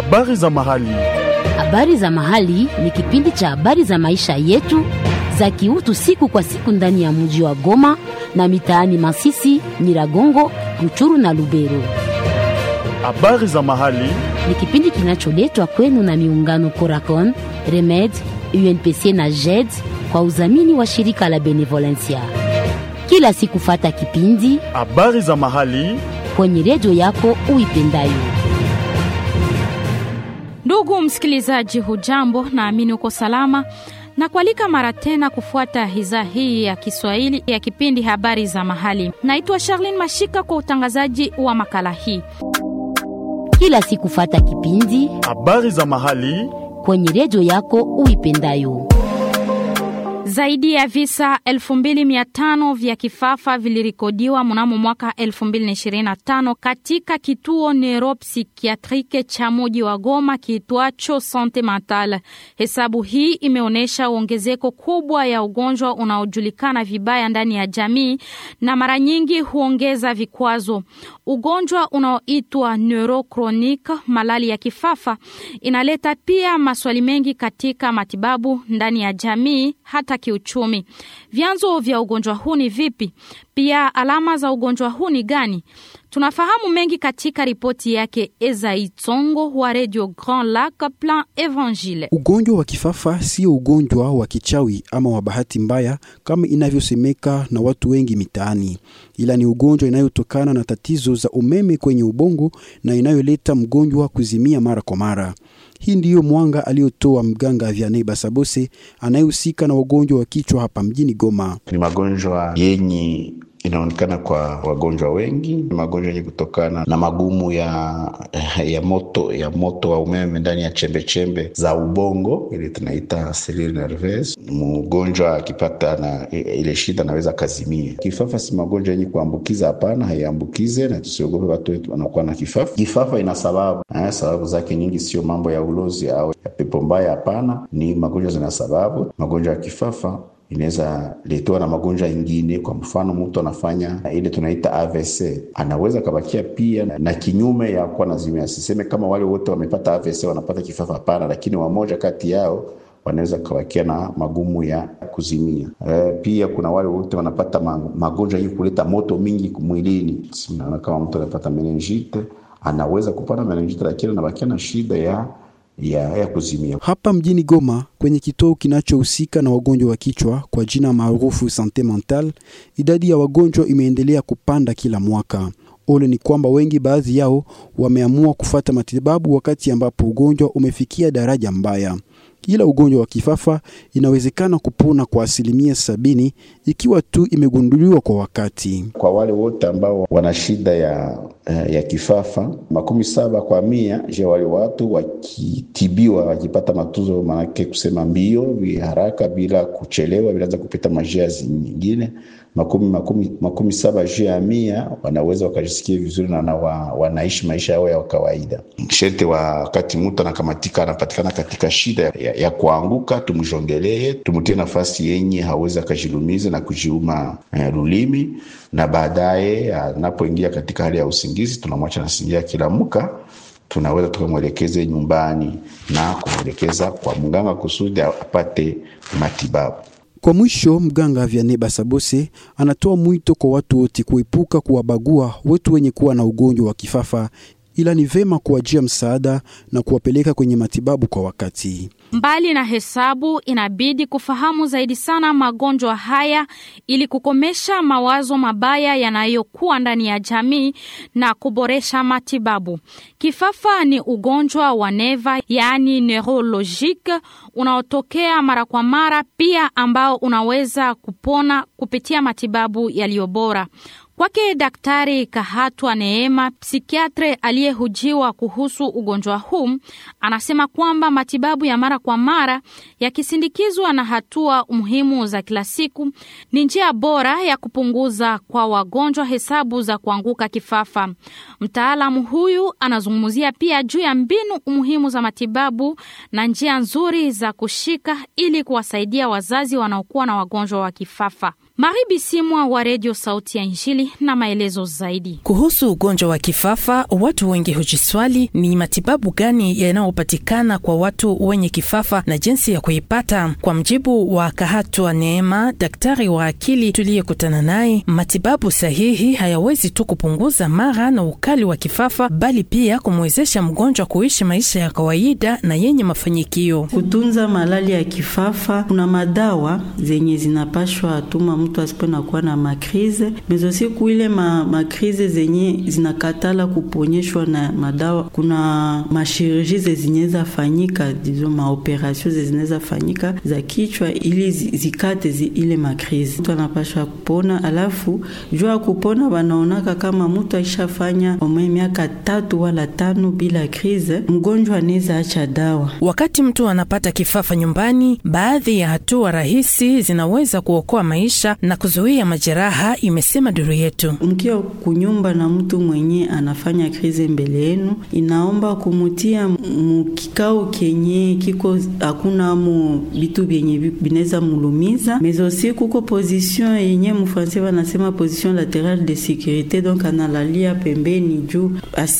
Habari za mahali. Habari za mahali ni kipindi cha habari za maisha yetu za kiutu siku kwa siku ndani ya mji wa Goma na mitaani Masisi, Nyiragongo, Ruchuru na Lubero. Habari za mahali. Ni kipindi kinacholetwa kwenu na miungano Coracon, Remed, UNPC na JED kwa udhamini wa shirika la Benevolencia. Kila siku fata kipindi Habari za mahali. kwenye redio yako uipendayo. Ndugu msikilizaji, hujambo? Naamini uko salama na kualika mara tena kufuata idhaa hii ya Kiswahili ya kipindi habari za mahali. Naitwa Charlene Mashika kwa utangazaji wa makala hii. Kila siku fata kipindi Habari za mahali. kwenye redio yako uipendayo. Zaidi ya visa 2500 vya kifafa vilirikodiwa mnamo mwaka 2025 katika kituo neuropsikiatrike cha muji wa Goma kiitwacho Sante Mentale. Hesabu hii imeonyesha ongezeko kubwa ya ugonjwa unaojulikana vibaya ndani ya jamii na mara nyingi huongeza vikwazo. Ugonjwa unaoitwa neurochronic, malali ya kifafa, inaleta pia maswali mengi katika matibabu ndani ya jamii hata kiuchumi. Vyanzo vya ugonjwa huu ni vipi? Pia alama za ugonjwa huu ni gani? Tunafahamu mengi katika ripoti yake Ezai Tsongo wa Radio Grand Lac Plan Evangile. Ugonjwa wa kifafa sio ugonjwa wa kichawi ama wa bahati mbaya kama inavyosemeka na watu wengi mitaani, ila ni ugonjwa inayotokana na tatizo za umeme kwenye ubongo na inayoleta mgonjwa kuzimia mara kwa mara. Hii ndiyo mwanga aliyotoa mganga Vianney Basabose anayehusika na wagonjwa wa kichwa hapa mjini Goma. Ni magonjwa yenye inaonekana kwa wagonjwa wengi, ni magonjwa yenye kutokana na magumu ya ya moto ya moto wa umeme ndani ya chembe chembe za ubongo, ile tunaita cellule nerveuse. Mgonjwa akipata na ile shida anaweza kazimia. Kifafa si magonjwa yenye kuambukiza, hapana, haiambukize, na tusiogope watu wetu wanakuwa na kifafa. Kifafa ina sababu eh, sababu zake nyingi, sio mambo ya ulozi au ya pepo mbaya, hapana, ni magonjwa zina sababu. Magonjwa ya kifafa inaweza letewa na magonjwa ingine. Kwa mfano, mtu anafanya ile tunaita AVC, anaweza kabakia pia na kinyume ya kuwa nazimia. Siseme kama wale wote wamepata AVC wanapata kifafa, hapana, lakini wamoja kati yao wanaweza kabakia na magumu ya kuzimia. E, pia kuna wale wote wanapata magonjwa yenye kuleta moto mingi mwilini. Naona kama mtu anapata meningite, anaweza kupata meningite, lakini anabakia na shida ya ya, ya kuzimia. Hapa mjini Goma kwenye kituo kinachohusika na wagonjwa wa kichwa kwa jina maarufu Sante Mental, idadi ya wagonjwa imeendelea kupanda kila mwaka. Ole ni kwamba wengi baadhi yao wameamua kufata matibabu wakati ambapo ugonjwa umefikia daraja mbaya. Ila ugonjwa wa kifafa inawezekana kupona kwa asilimia sabini ikiwa tu imegunduliwa kwa wakati. Kwa wale wote ambao wana shida ya, ya kifafa makumi saba kwa mia, je, wale watu wakitibiwa wakipata matunzo, manake kusema mbio haraka bila kuchelewa, bilaanza kupita majia nyingine makumi, makumi, makumi saba juu ya mia wanaweza wakajisikia vizuri na wa, wanaishi maisha yao ya kawaida. Shete wakati mtu anakamatika anapatikana katika shida ya, ya kuanguka, tumjongelee, tumutie nafasi yenye hawezi akajilumiza na kujiuma eh, lulimi, na baadaye anapoingia katika hali ya usingizi tunamwacha nasingia kilamuka tunaweza tukamwelekeze nyumbani na kumwelekeza kwa mganga kusudi apate matibabu. Kwa mwisho, mganga Vianney Basabose anatoa mwito kwa watu wote kuepuka kuwabagua watu wenye kuwa na ugonjwa wa kifafa, ila ni vema kuwajia msaada na kuwapeleka kwenye matibabu kwa wakati. Mbali na hesabu, inabidi kufahamu zaidi sana magonjwa haya ili kukomesha mawazo mabaya yanayokuwa ndani ya jamii na kuboresha matibabu. Kifafa ni ugonjwa wa neva, yaani neurologique, unaotokea mara kwa mara, pia ambao unaweza kupona kupitia matibabu yaliyo bora. Kwake Daktari Kahatwa Neema, psikiatre aliyehujiwa kuhusu ugonjwa huu, anasema kwamba matibabu ya mara kwa mara yakisindikizwa na hatua muhimu za kila siku ni njia bora ya kupunguza kwa wagonjwa hesabu za kuanguka kifafa. Mtaalamu huyu anazungumzia pia juu ya mbinu muhimu za matibabu na njia nzuri za kushika ili kuwasaidia wazazi wanaokuwa na wagonjwa wa kifafa. Maribi Simwa wa Redio Sauti ya Injili na maelezo zaidi kuhusu ugonjwa wa kifafa. Watu wengi hujiswali ni matibabu gani yanayopatikana kwa watu wenye kifafa na jinsi ya kuipata. Kwa mjibu wa Kahatwa Neema, daktari wa akili tuliyekutana naye, matibabu sahihi hayawezi tu kupunguza mara na ukali wa kifafa, bali pia kumwezesha mgonjwa kuishi maisha ya kawaida na yenye mafanikio. Kutunza malali ya kifafa, kuna madawa zenye zinapashwa atuma mtu asipwe kuwa na makrize mezosi kuile ma, makrize zenye zinakatala kuponyeshwa na madawa. Kuna mashirurji zezineza fanyika dizo maoperasio zezineza fanyika za kichwa ili zikate zi ile makrize, mtu anapashwa kupona. Alafu jua ya kupona wanaonaka kama mtu aishafanya omwe miaka tatu wala tano bila krize, mgonjwa anaweza acha dawa. Wakati mtu anapata kifafa nyumbani, baadhi ya hatua rahisi zinaweza kuokoa maisha na kuzuia majeraha, imesema duru yetu. Mkiwa kunyumba na mtu mwenye anafanya krize mbele yenu, inaomba kumutia mukikao kenye kiko hakuna mu bitu vyenye binaweza mulumiza mezosi, kuko position yenye mufransi wanasema position laterale de sécurité, donc analalia pembeni juu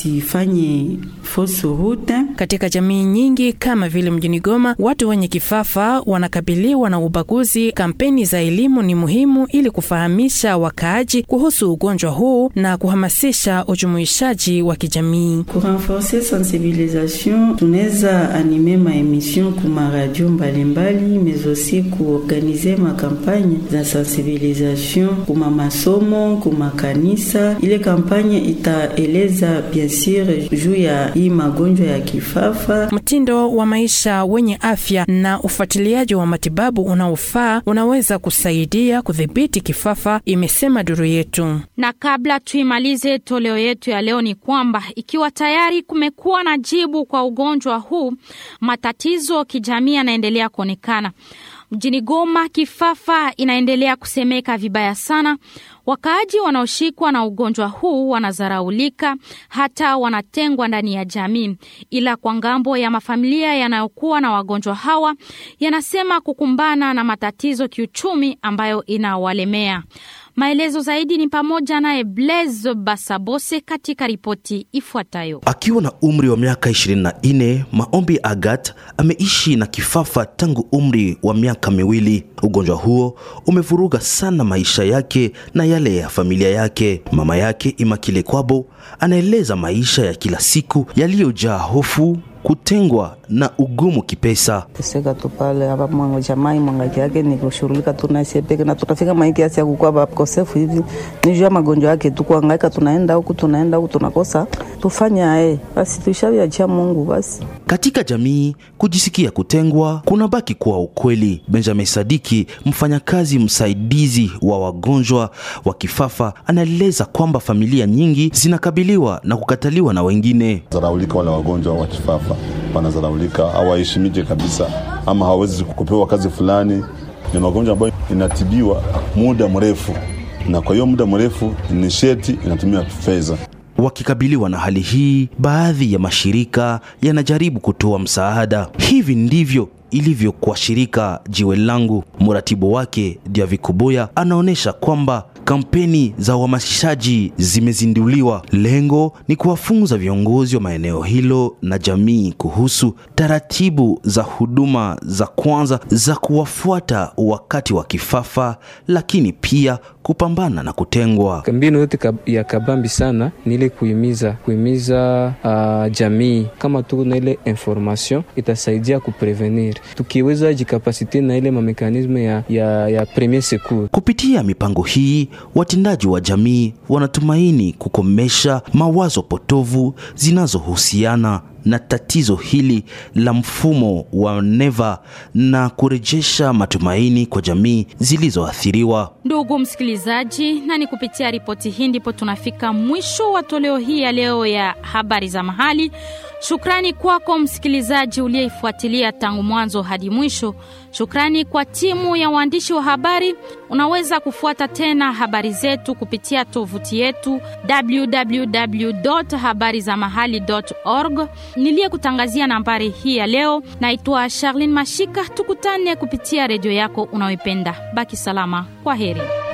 asifanye fausse route. Katika jamii nyingi kama vile mjini Goma, watu wenye kifafa wanakabiliwa na ubaguzi. Kampeni za elimu ni muhimu ili kufahamisha wakaaji kuhusu ugonjwa huu na kuhamasisha ujumuishaji wa kijamii. Kurenforce sensibilisation, tunaweza anime maemission kuma radio mbalimbali, mais aussi kuorganize makampanye za sensibilisation kuma masomo, kuma kanisa. Ile kampanye itaeleza bien sur juu ya hii magonjwa ya kifafa. Mtindo wa maisha wenye afya na ufuatiliaji wa matibabu unaofaa unaweza kusaidia kudhibiti kifafa, imesema duru yetu. Na kabla tuimalize toleo yetu ya leo, ni kwamba ikiwa tayari kumekuwa na jibu kwa ugonjwa huu, matatizo kijamii yanaendelea kuonekana mjini Goma. Kifafa inaendelea kusemeka vibaya sana. Wakaaji wanaoshikwa na ugonjwa huu wanazaraulika, hata wanatengwa ndani ya jamii. Ila kwa ngambo ya mafamilia yanayokuwa na wagonjwa hawa, yanasema kukumbana na matatizo kiuchumi ambayo inawalemea. Maelezo zaidi ni pamoja naye Blaise Basabose katika ripoti ifuatayo. Akiwa na umri wa miaka 24, Maombi Agat ameishi na kifafa tangu umri wa miaka miwili. Ugonjwa huo umevuruga sana maisha yake na yale ya familia yake. Mama yake Imakile Kwabo anaeleza maisha ya kila siku yaliyojaa hofu kutengwa na ugumu kipesa. teseka tu pale hapa mwango jamai mwangaki yake ni kushughulika tu na sie peke na tutafika maiki ya kukuwa bakosefu hivi ni juu ya magonjwa yake tu kuhangaika, tunaenda huku tunaenda huku tunakosa tufanya ae, basi tuishaviachia Mungu basi. Katika jamii kujisikia kutengwa kunabaki kuwa ukweli. Benjamin Sadiki, mfanyakazi msaidizi wa wagonjwa wa kifafa, anaeleza kwamba familia nyingi zinakabiliwa na kukataliwa na wengine. zaraulika wale wagonjwa wa kifafa wanazaraulika, hawaheshimike kabisa, ama hawawezi kupewa kazi fulani. Ni magonjwa ambayo inatibiwa muda mrefu, na kwa hiyo muda mrefu ni sheti inatumia fedha. Wakikabiliwa na hali hii, baadhi ya mashirika yanajaribu kutoa msaada. Hivi ndivyo ilivyo kwa shirika Jiwe Langu. Mratibu wake Diavikuboya anaonyesha kwamba kampeni za uhamasishaji zimezinduliwa. Lengo ni kuwafunza viongozi wa maeneo hilo na jamii kuhusu taratibu za huduma za kwanza za kuwafuata wakati wa kifafa, lakini pia kupambana na kutengwa. Mbinu yote kab- ya kabambi sana ni ile kuhimiza kuhimiza uh, jamii kama tuko na ile information itasaidia kuprevenir, tukiweza jikapasite na ile mamekanisme ya, ya, ya premier secours. Kupitia mipango hii, watendaji wa jamii wanatumaini kukomesha mawazo potovu zinazohusiana na tatizo hili la mfumo wa neva na kurejesha matumaini kwa jamii zilizoathiriwa. Ndugu msikilizaji, na ni kupitia ripoti hii ndipo tunafika mwisho wa toleo hii ya leo ya habari za mahali. Shukrani kwako msikilizaji uliyeifuatilia tangu mwanzo hadi mwisho. Shukrani kwa timu ya waandishi wa habari. Unaweza kufuata tena habari zetu kupitia tovuti yetu www.habarizamahali.org. Niliyekutangazia nambari hii ya leo naitwa Charlene Mashika. Tukutane kupitia redio yako unayoipenda. Baki salama, kwa heri.